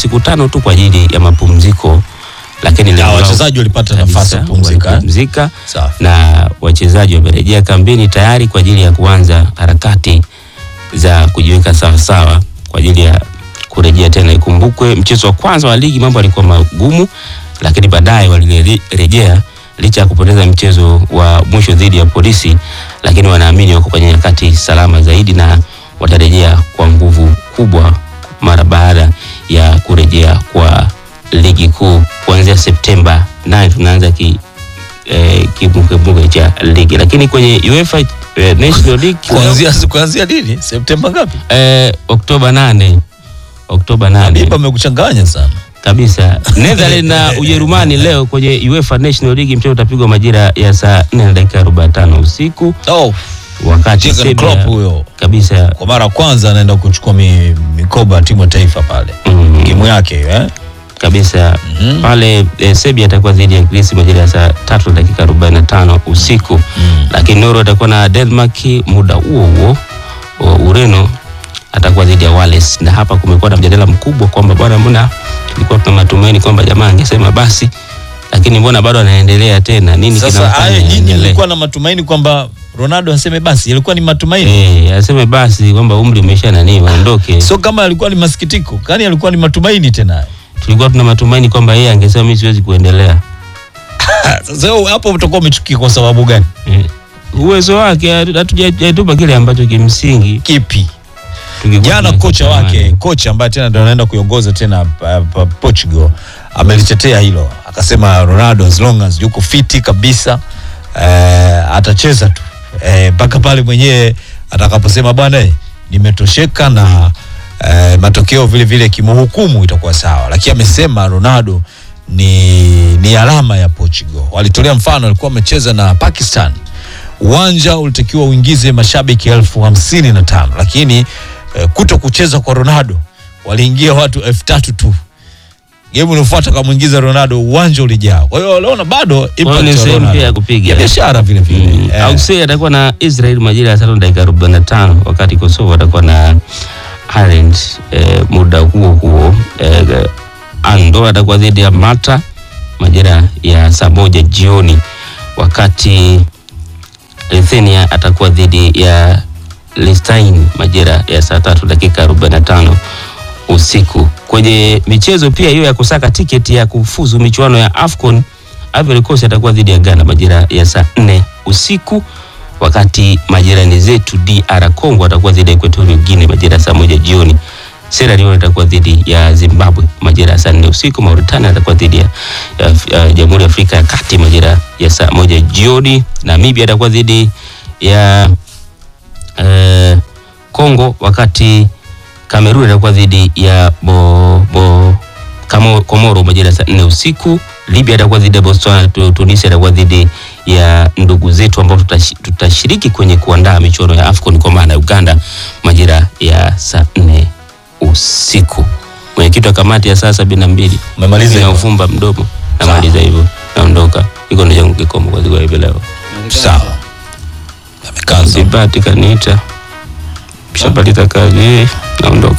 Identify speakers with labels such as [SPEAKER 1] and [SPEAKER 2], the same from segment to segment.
[SPEAKER 1] siku tano tu kwa ajili ya mapumziko, lakini
[SPEAKER 2] Na
[SPEAKER 1] lengo lao
[SPEAKER 2] wachezaji walipata
[SPEAKER 1] kabisa,
[SPEAKER 2] nafasi ya kupumzika. eh?
[SPEAKER 1] walipumzika
[SPEAKER 2] Safi.
[SPEAKER 1] na wachezaji wamerejea kambini tayari kwa ajili ya kuanza harakati za kujiweka sawasawa kwa ajili ya kurejea tena. Ikumbukwe mchezo wa kwanza wa ligi mambo yalikuwa magumu, lakini baadaye walirejea licha ya kupoteza mchezo wa mwisho dhidi ya Polisi, lakini wanaamini wako kwenye nyakati salama zaidi na watarejea kwa nguvu kubwa mara baada ya kurejea kwa ligi kuu kuanzia Septemba 9 tunaanza ki eh, kimbungebunge cha ligi, lakini kwenye UEFA eh, National League
[SPEAKER 2] Kuanzia kuanzia lini? Septemba ngapi?
[SPEAKER 1] eh, Oktoba 8 Oktoba 8
[SPEAKER 2] Biba amekuchanganya sana.
[SPEAKER 1] kabisa. Netherlands na Ujerumani leo kwenye UEFA National League mchezo utapigwa majira ya saa 4 na dakika 45 usiku,
[SPEAKER 2] Oh,
[SPEAKER 1] wakati
[SPEAKER 2] Jurgen
[SPEAKER 1] Serbia
[SPEAKER 2] Klopp huyo
[SPEAKER 1] kabisa
[SPEAKER 2] kwa mara ya kwanza anaenda kuchukua mi, mikoba ya timu ya taifa pale.
[SPEAKER 1] mm,
[SPEAKER 2] Timu yake hiyo, eh?
[SPEAKER 1] kabisa
[SPEAKER 2] Mhm.
[SPEAKER 1] pale eh, Serbia atakuwa dhidi ya Greece majira ya saa 3 na dakika 45 usiku
[SPEAKER 2] Mm.
[SPEAKER 1] lakini Norway atakuwa na Denmark muda huo huo. O, Ureno atakuwa dhidi ya Wales, na hapa kumekuwa na mjadala mkubwa kwamba bwana, mbona tulikuwa tuna matumaini kwamba jamaa angesema basi, lakini mbona bado anaendelea tena? Nini
[SPEAKER 2] Sasa
[SPEAKER 1] kinamfanya
[SPEAKER 2] haya nyinyi
[SPEAKER 1] aendelee?
[SPEAKER 2] mlikuwa na matumaini kwamba Ronaldo aseme basi, ilikuwa ni matumaini.
[SPEAKER 1] Eh, aseme basi kwamba umri umesha nani waondoke.
[SPEAKER 2] Sio kama alikuwa ni masikitiko, kani alikuwa ni matumaini tena.
[SPEAKER 1] Tulikuwa tuna matumaini kwamba yeye angesema mimi siwezi kuendelea.
[SPEAKER 2] Sasa wewe hapo utakuwa umechukia kwa sababu gani?
[SPEAKER 1] Eh, uwezo wake hatu- hatujatupa kile ambacho kimsingi
[SPEAKER 2] Kipi?
[SPEAKER 1] tungekuwa
[SPEAKER 2] Jana kocha
[SPEAKER 1] tunakitamani.
[SPEAKER 2] wake, kocha ambaye tena ndio anaenda kuiongoza tena pa, pa, Portugal amelitetea hilo, akasema Ronaldo as long as yuko fiti kabisa eh, atacheza tu eh, mpaka pale mwenyewe atakaposema bwana eh, nimetosheka na eh, matokeo vile vile kimhukumu itakuwa sawa, lakini amesema Ronaldo ni, ni alama ya Portugal. Walitolea mfano, alikuwa amecheza na Pakistan uwanja ulitakiwa uingize mashabiki elfu hamsini na tano lakini eh, kuto kucheza kwa Ronaldo waliingia watu elfu tatu tu. Game inayofuata kamwingiza Ronaldo, uwanja ulijaa. Kwa hiyo waliona bado
[SPEAKER 1] Kwa hiyo
[SPEAKER 2] impact
[SPEAKER 1] ni
[SPEAKER 2] ya
[SPEAKER 1] sehemu
[SPEAKER 2] Ronaldo.
[SPEAKER 1] pia ya kupiga.
[SPEAKER 2] ya biashara vile vile.
[SPEAKER 1] Mm.
[SPEAKER 2] Eh,
[SPEAKER 1] Australia atakuwa na Israel majira ya saa tano dakika 45 wakati Kosovo atakuwa na Ireland eh, muda huo huo eh, Andorra atakuwa dhidi ya Malta majira ya saa moja jioni wakati Lithuania atakuwa dhidi ya Liechtenstein majira ya saa tatu dakika 45 usiku. Kwenye michezo pia hiyo ya kusaka tiketi ya kufuzu michuano ya AFCON, Ivory Coast atakuwa dhidi ya Ghana majira ya saa nne usiku, wakati majirani zetu DR Congo atakuwa dhidi ya Equatorial Guinea majira ya saa moja jioni. Sierra Leone atakuwa dhidi ya Zimbabwe majira ya saa nne usiku. Mauritania atakuwa dhidi ya, ya, ya Jamhuri ya Afrika ya Kati majira ya saa moja jioni. Namibia atakuwa dhidi ya eh, Congo wakati Kamerun atakuwa dhidi ya bo, bo, Kamo- Komoro majira ya saa nne usiku. Libya atakuwa dhidi ya Botswana. Tu- Tunisia atakuwa dhidi ya ndugu zetu ambao tutashi- tutashiriki kwenye kuandaa michuano ya AFCON kwa maana ya Uganda majira ya saa nne usiku. Mwenyekiti wa kamati ya saa sabini na mbili
[SPEAKER 2] Umemaliza
[SPEAKER 1] Mimi
[SPEAKER 2] hivyo?
[SPEAKER 1] naufumba mdomo, namaliza hivyo, naondoka. Iko ndo changu kikomo kwa siku ya hivi leo.
[SPEAKER 2] sawa. Amekaza.
[SPEAKER 1] Sipati kaniita, shapaliza kazi, eh, naondoka.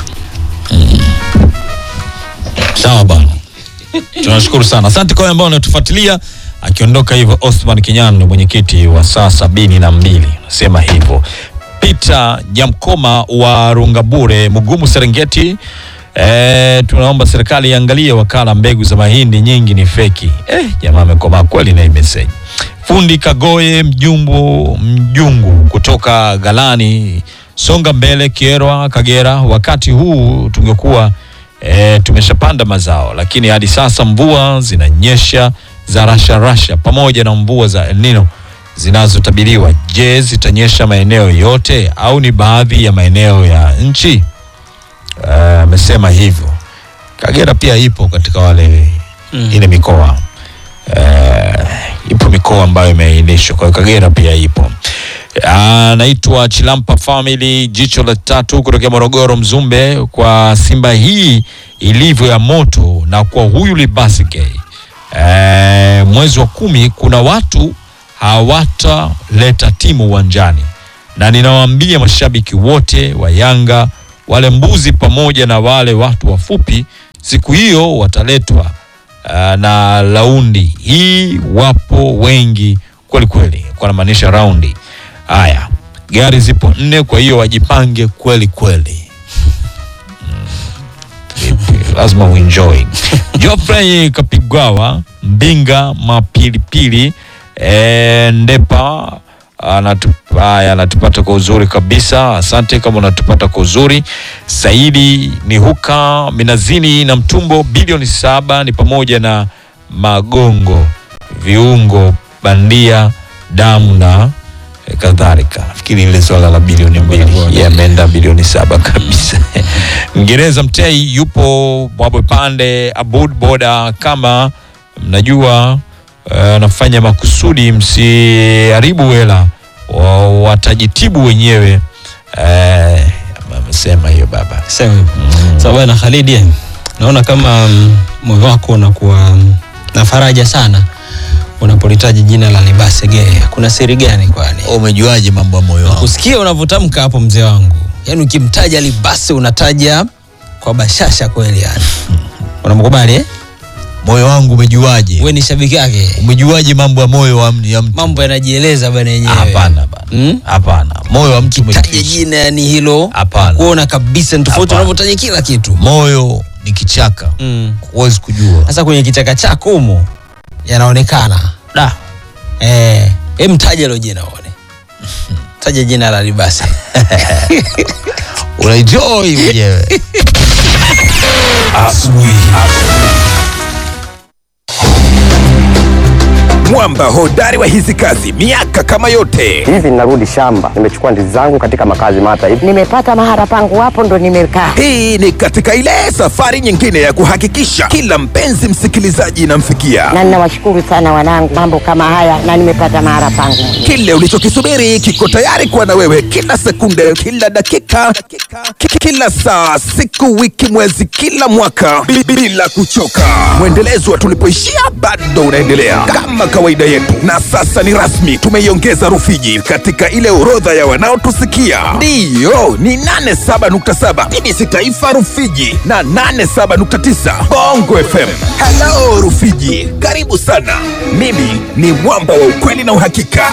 [SPEAKER 2] Sawa bwana, tunashukuru sana, asante kwa wale ambao wanatufuatilia. Akiondoka hivyo Osman Kinyan, mwenyekiti wa saa sabini na mbili, nasema hivyo. Peter Jamkoma wa Rungabure, Mugumu, Serengeti. E, tunaomba serikali iangalie wakala mbegu za mahindi nyingi ni feki. Eh, jamaa amekomaa kweli na hii message. Fundi Kagoye Mjumbu Mjungu kutoka Galani, songa mbele Kierwa, Kagera. Wakati huu tungekuwa e, tumeshapanda mazao, lakini hadi sasa mvua zinanyesha za rasha rasha pamoja na mvua za El Nino zinazotabiriwa. Je, zitanyesha maeneo yote au ni baadhi ya maeneo ya nchi? Eh, Amesema hivyo. Kagera pia ipo katika wale ile mikoa eh, ipo mikoa ambayo imeainishwa, kwa hiyo Kagera pia ipo. Anaitwa Chilampa Family, jicho la tatu kutokea Morogoro, Mzumbe. Kwa Simba hii ilivyo ya moto na kwa huyu Libasike eh, mwezi wa kumi kuna watu hawataleta timu uwanjani, na ninawaambia mashabiki wote wa Yanga, wale mbuzi pamoja na wale watu wafupi, siku hiyo wataletwa uh, na raundi hii, wapo wengi kweli kweli, kwa namaanisha raundi. Haya, gari zipo nne, kwa hiyo wajipange kweli kweli. Vipi, lazima uenjoy. Geoffrey Kapigwawa Mbinga Mapilipili e, Ndepa anatup- haya, anatupata kwa uzuri kabisa. Asante kama unatupata kwa uzuri. Saidi ni huka Minazini na Mtumbo bilioni saba ni pamoja na magongo, viungo bandia, damu na eh, kadhalika. Nafikiri ile swala la bilioni mbili yameenda bilioni saba kabisa. Mngereza Mtei yupo Mwabwe Pande Abud Boda, kama mnajua eh, anafanya makusudi, msiharibu hela, wa- watajitibu wenyewe. Eh, amesema hiyo baba.
[SPEAKER 3] Sema hivyo. Sawa bwana Khalid, eh, naona kama mm, moyo wako unakuwa mm, na faraja sana unapolitaji jina la Libase Geye. Kuna siri gani kwani?
[SPEAKER 2] Umejuaje mambo ya moyo wangu?
[SPEAKER 3] Kusikia unavyotamka hapo mzee wangu, yaani ukimtaja Libase unataja kwa bashasha kweli, yani unamkubali eh?
[SPEAKER 2] Moyo wangu umejuaje?
[SPEAKER 3] Wewe ni shabiki yake,
[SPEAKER 2] Umejuaje mambo ya moyo wa mtu- ya mtu?
[SPEAKER 3] mambo yanajieleza bwana yenyewe.
[SPEAKER 2] Hapana bana.
[SPEAKER 3] Mm?
[SPEAKER 2] Hapana. Moyo wa mtu
[SPEAKER 3] Taja
[SPEAKER 2] umejificha.
[SPEAKER 3] jina yani hilo
[SPEAKER 2] Hapana.
[SPEAKER 3] kuona kabisa ni tofauti
[SPEAKER 2] Hapana.
[SPEAKER 3] unavyotaja kila kitu.
[SPEAKER 2] Moyo ni kichaka.
[SPEAKER 3] Mm.
[SPEAKER 2] Huwezi kujua.
[SPEAKER 3] Sasa kwenye kichaka chako humo yanaonekana
[SPEAKER 2] Da.
[SPEAKER 3] eh, hem taja hilo jina uone. Taja jina la Libase.
[SPEAKER 2] Unaenjoy mwenyewe.
[SPEAKER 4] mwamba hodari wa hizi kazi miaka kama yote
[SPEAKER 5] hivi ninarudi shamba nimechukua ndizi zangu katika makazi mata hivi
[SPEAKER 6] nimepata mahala pangu hapo ndo nimekaa
[SPEAKER 4] hii ni katika ile safari nyingine ya kuhakikisha kila mpenzi msikilizaji inamfikia
[SPEAKER 6] na ninawashukuru sana wanangu mambo kama haya na nimepata mahala pangu mwenyewe.
[SPEAKER 4] kile ulichokisubiri kiko tayari kuwa na wewe kila sekunde kila dakika ki- kila saa siku wiki mwezi kila mwaka bi- bila kuchoka mwendelezo wa tulipoishia bado unaendelea kama kawaida yetu na sasa ni rasmi tumeiongeza rufiji katika ile orodha ya wanaotusikia ndiyo ni 87.7 bbc taifa rufiji na 87.9 bongo fm halo rufiji karibu sana mimi ni mwamba wa ukweli na uhakika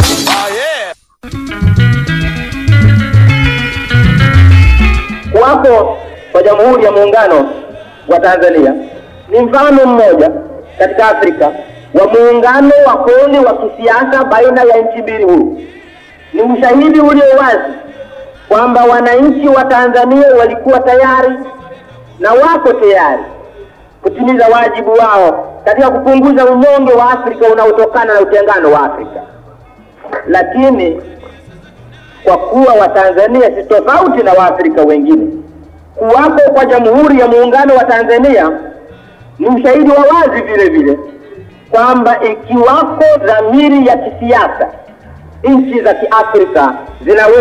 [SPEAKER 7] kuwapo kwa Jamhuri ya Muungano wa Tanzania ni mfano mmoja katika Afrika wa muungano wa kweli wa kisiasa baina ya nchi mbili huru. Ni ushahidi ulio wazi kwamba wananchi wa Tanzania walikuwa tayari na wako tayari kutimiza wajibu wao katika kupunguza unyonge wa Afrika unaotokana na utengano wa Afrika, lakini kwa kuwa Watanzania si tofauti na Waafrika wengine. Kuwapo kwa Jamhuri ya Muungano wa Tanzania ni ushahidi wa wazi vile vile kwamba ikiwako dhamiri ya kisiasa, nchi za Kiafrika zinaweza